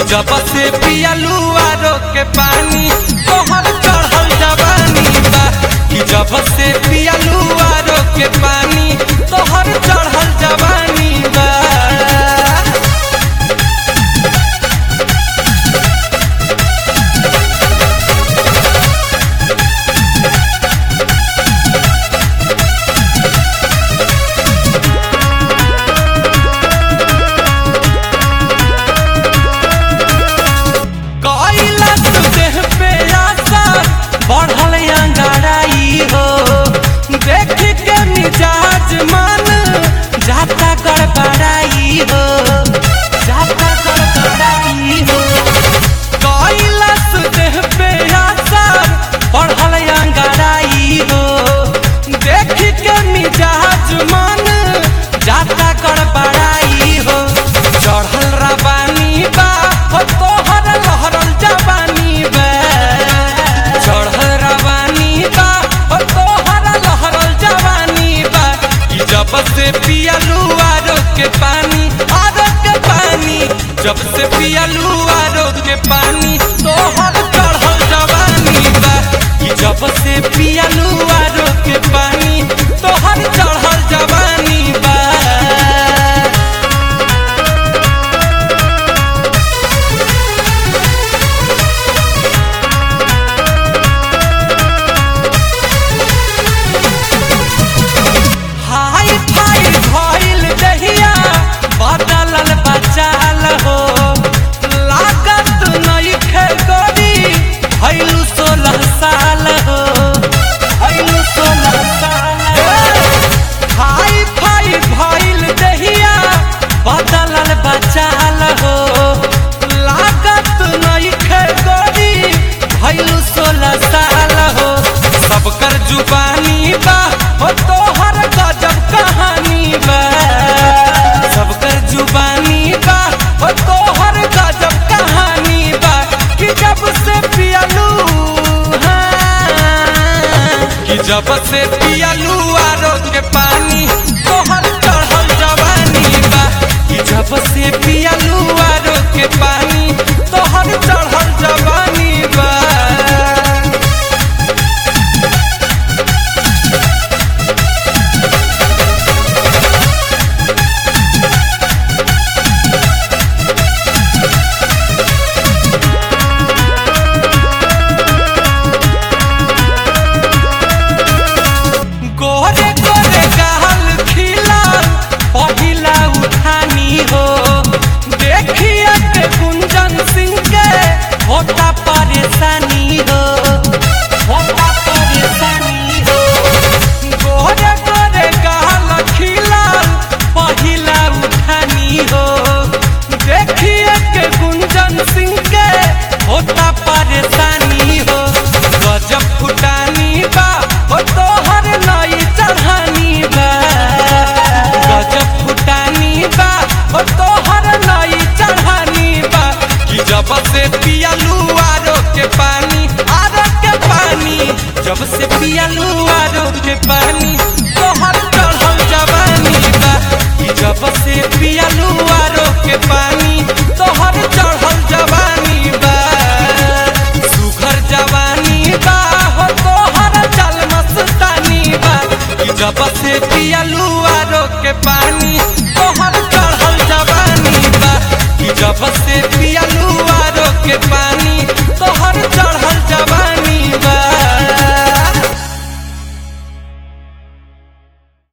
जब से पियलू आरो के पानी तोहर चढ़ल जवानी बा कि जब से पियलू आरो के पानी तोहर चढ़ल जवानी बा कइला तू देह पे आशा बढ़ल अंगाराई हो देख के मिजाज मन जाता गड़बड़ाई हो जाता गड़बड़ाई हो कइला तू देह पे आशा बढ़ल अंगाराई हो देख के मिजाज मन जाता गड़बड़ाई हो चढ़ल रवानी बा हो तोहर लहरल जवानी बा चढ़ल रवानी बा हो तोहर लहरल जवानी बा ई जब से पियलू आरो के पानी आरो के पानी जब से पियलू आरो के पानी तोहर चढ़ल जवानी बा ई जब से पियलू आरो के पानी तोहर चढ़ल जवानी बा हाय फाय भइल दहिया बदलल बचाल हो लागत नइखे गोरी भइलु सोलह साल हो भइलु सोलह साल हाय फाय भइल दहिया बदलल बचाल हो लागत नइखे गोरी भइलु सोलह साल हो सबकर जुबानी बा हो तोहर गजब कहानी बा सबकर जुबानी बा हो तोहर गजब कहानी बा कि जब से पियलू हाँ, कि जब से पियलू आरो के पानी तोहर चढ़ल जवानी बा कि जब से पियलू आरो के पानी तोहर चढ़ल जवानी बा गोरे गोरे गाल खिलाल पहिला उठानी हो देखिए के कुंजन सिंह के होता परेशानी हो होता परेशानी हो गोरे गोरे गाल खिलाल पहिला उठानी हो देखिए के कुंजन सिंह के होता परेशानी हो गजब फुटानी बा हो तोहर नई चढ़ानी बा गजब फुटानी बा हो तोहर नई चढ़ानी बा कि जब से पियलू आरो के पानी आरो के पानी जब से पियलू आरो के पानी